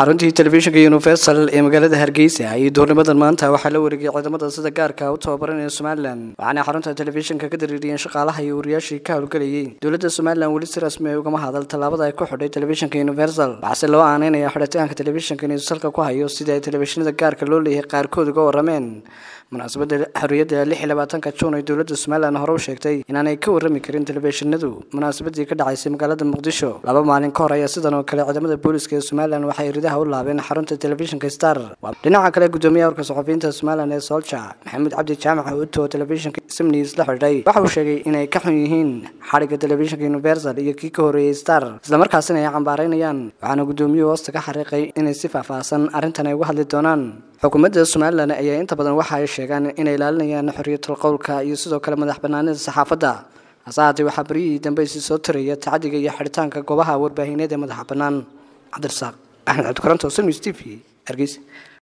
xaruntii telefishinka universal ee magaalada hargeysa iyo duurnimadan maanta waxaa la wareegay ciidamada sida gaarka u tababaranaya somalilan waxaana xarunta telefishinka ka dareeriyeen shaqaalaha iyo wariyaashii ka howlgelayay dowladda somalilan weli si rasmi ay ugama hadal tallaabada ay ku xidhay telefishinka universal waxaase loo aaneynaya xidhitaanka telefishinka inuu salka ku hayo sidii ay telefishinada gaarka loo leeyahay qaarkood uga warameen munaasabada xorriyadda lix iyo labaatanka juun ay dowladda somalilan hore u sheegtay inaanay ka warrami karin telefishinadu munaasabadii ka dhacaysay magaalada muqdisho laba maalin ka hor ayaa sidan oo kale ciidamada booliska ee somalilan waxay ridaha u laabeen xarunta telefishinka star dhinaca kale gudoomiyaha warka saxufiyiinta somalilan ee solja maxamuud cabdi jaamac uto telefishinka simnews la xidhay waxa uu sheegay inay ka xun yihiin xadhigga telefishinka universal iyo kii ka horreeyey star islamarkaasina ay cambaareynayaan waxaana gudoomiyuhu hoosta ka xariiqay inay si faahfaahsan arrintan ay uga hadli doonaan xukuumadda somalilan ayaa inta badan waxa ay sheegaan inay ilaalinayaan xorriyatul qowlka iyo sidoo kale madax banaanida saxaafadda hase haatee waxaa beryihii dambe isi soo tiraya tacadiga iyo xidhitaanka goobaha warbaahineed ee madaxa bannaan cabdirasaaq axmed cabdikaranto sms t v hargeysa